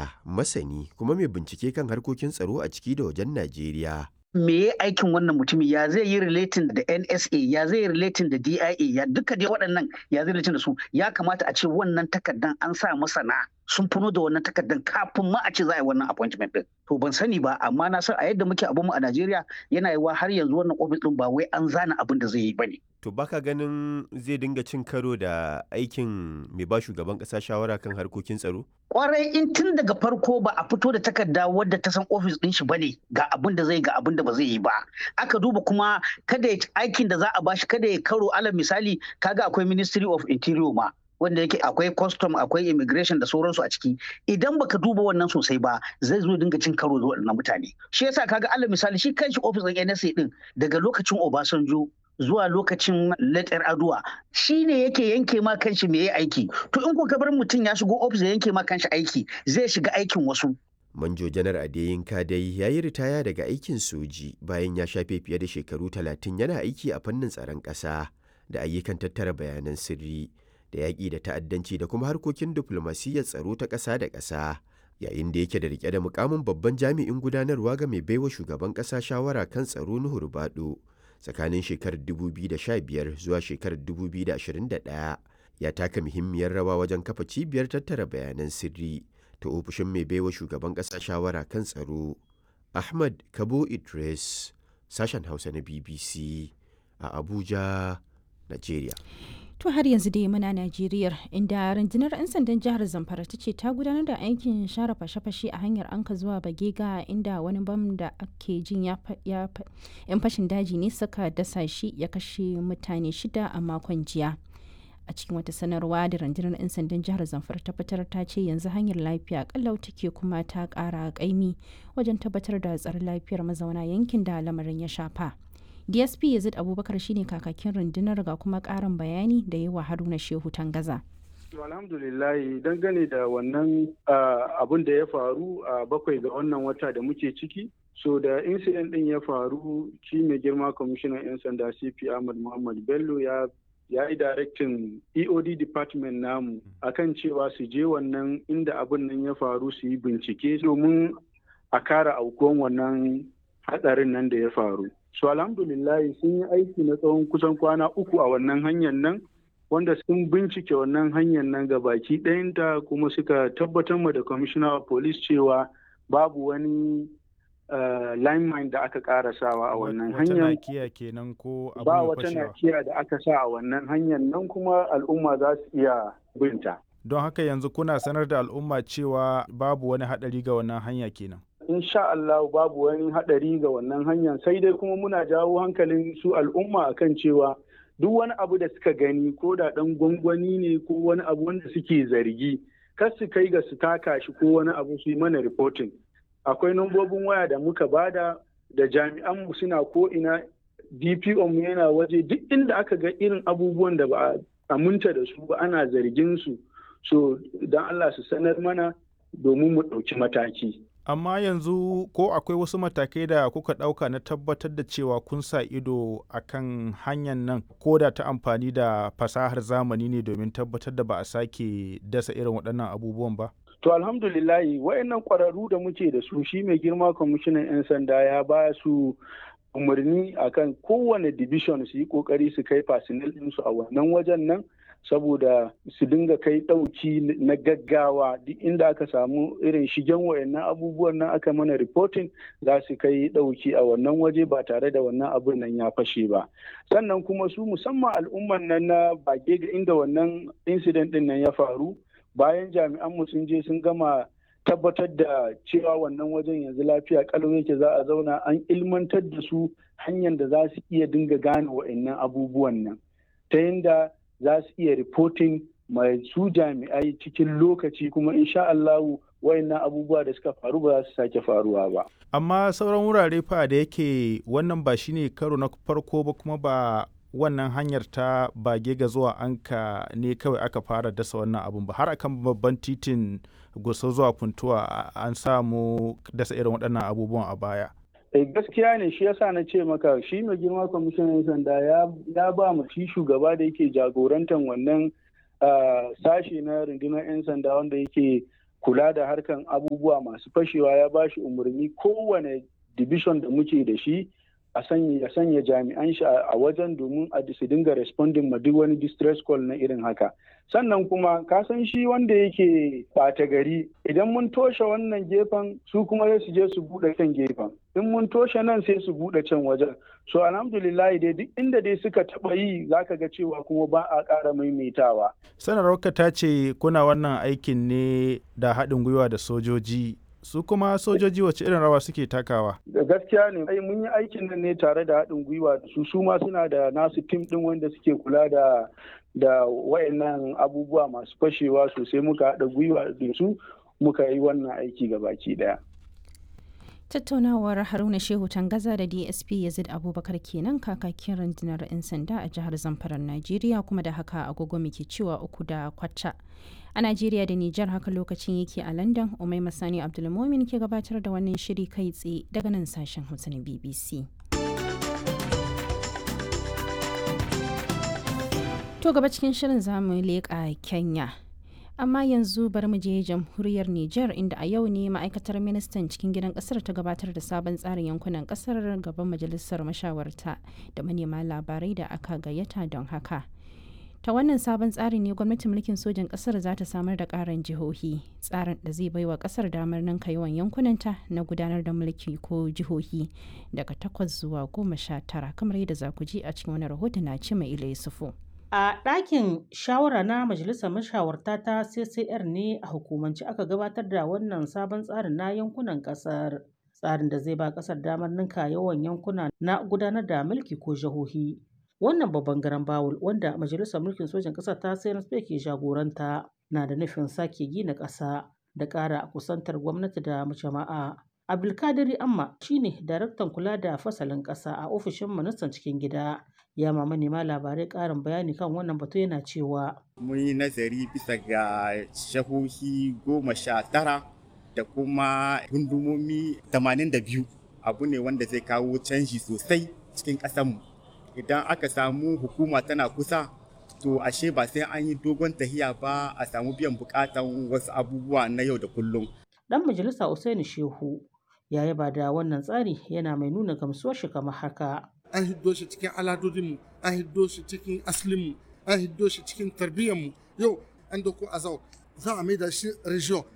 lauya, masani kuma mai bincike kan harkokin tsaro a ciki da wajen Najeriya. me ya aikin wannan mutumin ya zai yi relating da NSA ya zai yi relating da DIA ya duka dai waɗannan ya zai relating da su ya kamata a ce wannan takardan an sa masana sun funo da wannan takardan kafin ma a ce za a yi wannan appointment din to ban sani ba amma na san a yadda muke abinmu a Najeriya yana yiwa har yanzu wannan office din ba wai an zana abin da zai yi bane To baka ganin zai dinga cin karo da aikin mai ba shugaban ƙasa shawara kan harkokin tsaro? kwarai in tun daga farko ba a fito da takarda wadda ta san ofis din shi bane ga abin da zai ga abin da ba zai yi ba aka duba kuma kada ya aikin da za a bashi kada ya karo alal misali kaga akwai ministry of interior ma wanda yake akwai custom akwai immigration da sauransu a ciki idan baka duba wannan sosai ba zai zo dinga cin karo da waɗannan mutane shi yasa kaga alal misali shi kanshi ofis din NSA din daga lokacin Obasanjo zuwa lokacin letter aduwa shi ne yake yanke ma kanshi me ya aiki to in kuka bar mutum ya shigo ofis ya yanke ma kanshi aiki zai shiga aikin wasu Manjo Janar Adeyinka dai ya yi ritaya daga aikin soji bayan ya shafe fiye da shekaru talatin yana aiki a fannin tsaron ƙasa da ayyukan tattara bayanan sirri da yaƙi da ta'addanci da kuma harkokin diflomasiyyar tsaro ta ƙasa da ƙasa yayin da yake da rike da mukamin babban jami'in gudanarwa ga mai baiwa shugaban ƙasa shawara kan tsaro Nuhu Rubado tsakanin shekarar 2015 zuwa shekarar 2021 ya taka muhimmiyar rawa wajen kafa cibiyar tattara bayanan sirri ta ofishin mai baiwa shugaban ƙasa shawara kan tsaro ahmad kabo idris sashen hausa na bbc a abuja nigeria To har yanzu dai muna Najeriya inda rundunar 'yan sandan jihar Zamfara ta ce ta gudanar da aikin share fashe-fashe a hanyar anka zuwa Bagega inda wani bam da ake jin ya 'yan fashin daji ne suka dasa shi ya kashe mutane shida a makon jiya. A cikin wata sanarwa da rundunar 'yan sandan jihar Zamfara ta fitar ta ce yanzu hanyar lafiya kallau take kuma ta kara kaimi wajen tabbatar da tsaron lafiyar mazauna yankin da lamarin ya shafa. dsp yazid abubakar shine kakakin rundunar ga kuma karin bayani da yawa haruna shehu tangaza alhamdulillah dangane da wannan abun da ya faru a bakwai ga wannan wata da muke ciki so da incident din ya faru shi mai girma kwamishinan 'yan sanda cp ahmad muhammad bello ya ya yi directin eod department namu akan cewa su je wannan inda abin nan ya faru su yi bincike domin a kara aukuwan wannan hatsarin nan da ya faru so alhamdulillahi sun yi aiki na tsawon kusan kwana uku a wannan hanyar nan wanda sun bincike wannan hanyar nan ga baki ɗayanta kuma suka tabbatar ma da commissioner of police cewa babu wani uh, lineman da aka karasawa a wannan hanyar kenan ko ba wata nakiya da aka sa a wannan hanyar nan kuma al'umma za su iya binta don haka yanzu kuna sanar da al'umma cewa babu wani haɗari ga wannan hanya kenan insha Allah babu wani haɗari ga wannan hanyar sai dai kuma muna jawo hankalin su al'umma akan cewa duk wani abu da suka gani ko da ɗan gwangwani ne ko wani abu wanda suke zargi kar su kai ga su taka shi ko wani abu su yi mana reporting akwai nambobin waya da muka bada da jami'an mu suna ko ina DPO mu yana waje duk inda aka ga irin abubuwan da ba a aminta da su ba ana zargin su so don Allah su sanar mana domin mu ɗauki mataki. amma yanzu ko akwai wasu matakai da kuka ɗauka na tabbatar da cewa kun sa ido a kan hanyar nan ko da ta amfani da fasahar zamani ne domin tabbatar da ba a sake dasa irin waɗannan abubuwan ba? To alhamdulillahi wayannan ƙwararru da muke da su shi mai girma kwamishinan 'yan sanda ya ba su umarni akan kowane division su yi ƙoƙari su kai fasinil ɗinsu a wannan wajen nan saboda su dinga kai ɗauki na gaggawa duk inda aka samu irin shigen wayannan abubuwan nan aka mana reporting za su kai ɗauki a wannan waje ba tare da wannan abun nan ya fashe ba sannan kuma su musamman al'umman nan na bage ga inda wannan incident din nan ya faru bayan jami'an mu sun je sun gama tabbatar da cewa wannan wajen yanzu lafiya kalau yake za a zauna an ilmantar da su hanyar da za su iya dinga gane wa'annan abubuwan nan ta yadda za su iya reporting mai su jami'ai cikin lokaci kuma insha Allahu wayannan abubuwa da suka faru ba za su sake faruwa ba. Amma sauran wurare fa da yake wannan ba shine karo na farko ba kuma ba wannan hanyar ta bage ga zuwa anka ne kawai aka fara dasa wannan abun ba har akan babban titin gusa zuwa funtuwa an samu dasa irin waɗannan abubuwan a baya. gaskiya ne shi yasa na ce maka shi mai girma kwamishinan sanda ya ba mu shi shugaba da yake jagorantar wannan sashe na rundunar 'yan sanda wanda yake kula da harkan abubuwa masu fashewa ya ba shi umarni kowane division da muke da shi a sanya sanya jami'an shi a wajen domin a su dinga responding ma duk wani distress call na irin haka sannan kuma ka san shi wanda yake ɓata gari idan mun toshe wannan gefen su kuma sai su je su buɗe kan gefen in mun toshe nan sai su buɗe can wajen so alhamdulillah dai duk inda dai suka taɓa yi zaka ga cewa kuma ba a ƙara maimaitawa sanarwarka ta ce kuna wannan aikin ne da haɗin gwiwa da sojoji su kuma sojoji wace irin rawa suke takawa da gaskiya ne ai mun yi aikin nan ne tare da haɗin gwiwa da su su ma suna da nasu tim ɗin wanda suke kula da da wayannan abubuwa masu fashewa sosai muka haɗa gwiwa da su muka yi wannan aiki baki ɗaya tattaunawar haruna shehu tangaza da dsp yazid abubakar kenan kakakin rundunar 'yan sanda a jihar zamfarar najeriya kuma da haka agogo muke cewa uku da kwacha a najeriya da nijar haka lokacin yake a london umai masani abdulmomin ke gabatar da wannan shiri kai tsaye daga nan sashen hausa na bbc to gaba cikin shirin zamu leƙa kenya amma yanzu bari mu je jamhuriyar Nijar inda a yau ne ma'aikatar ministan cikin gidan kasar ta gabatar da sabon tsarin yankunan kasar gaban majalisar mashawarta da manema labarai da aka gayyata don haka ta wannan sabon tsari ne gwamnatin mulkin sojan kasar za ta samar da karin jihohi tsarin da zai baiwa kasar damar ninka yawan yankunanta na gudanar da mulki ko jihohi daga takwas zuwa goma sha tara kamar yadda za ku ji a cikin wani rahoton na ce mai ila yusufu A ɗakin shawara na Majalisar Mashawarta ta CCR ne a hukumance aka gabatar da wannan sabon tsarin na yankunan ƙasar. Tsarin da zai ba ƙasar damar ninka yawan yankuna na gudanar da mulki ko jihohi. Wannan babban garan bawul wanda Majalisar Mulkin Sojan ƙasar ta CNSP ke jagoranta na da nufin sake gina ƙasa da ƙara kusantar gwamnati da jama'a. Abdulkadiri Amma shine daraktan kula da fasalin ƙasa a ofishin ministan cikin gida. ya ma manema labarai ƙarin bayani kan wannan batu yana cewa mun yi nazari bisa ga shahohi goma sha tara da kuma gundumomi tamanin da biyu abu ne wanda zai kawo canji sosai cikin ƙasanmu idan aka samu hukuma tana kusa to ashe ba sai an yi dogon tahiya ba a samu biyan bukatan wasu abubuwa na yau da kullum dan majalisa Usaini Shehu ya yaba da wannan tsari yana mai nuna gamsuwar shi kamar haka an hiddo shi cikin aladodinmu an hiddo shi cikin aslinmu an hiddo shi cikin tarbiyyarmu yau an doko azau za a maida shi region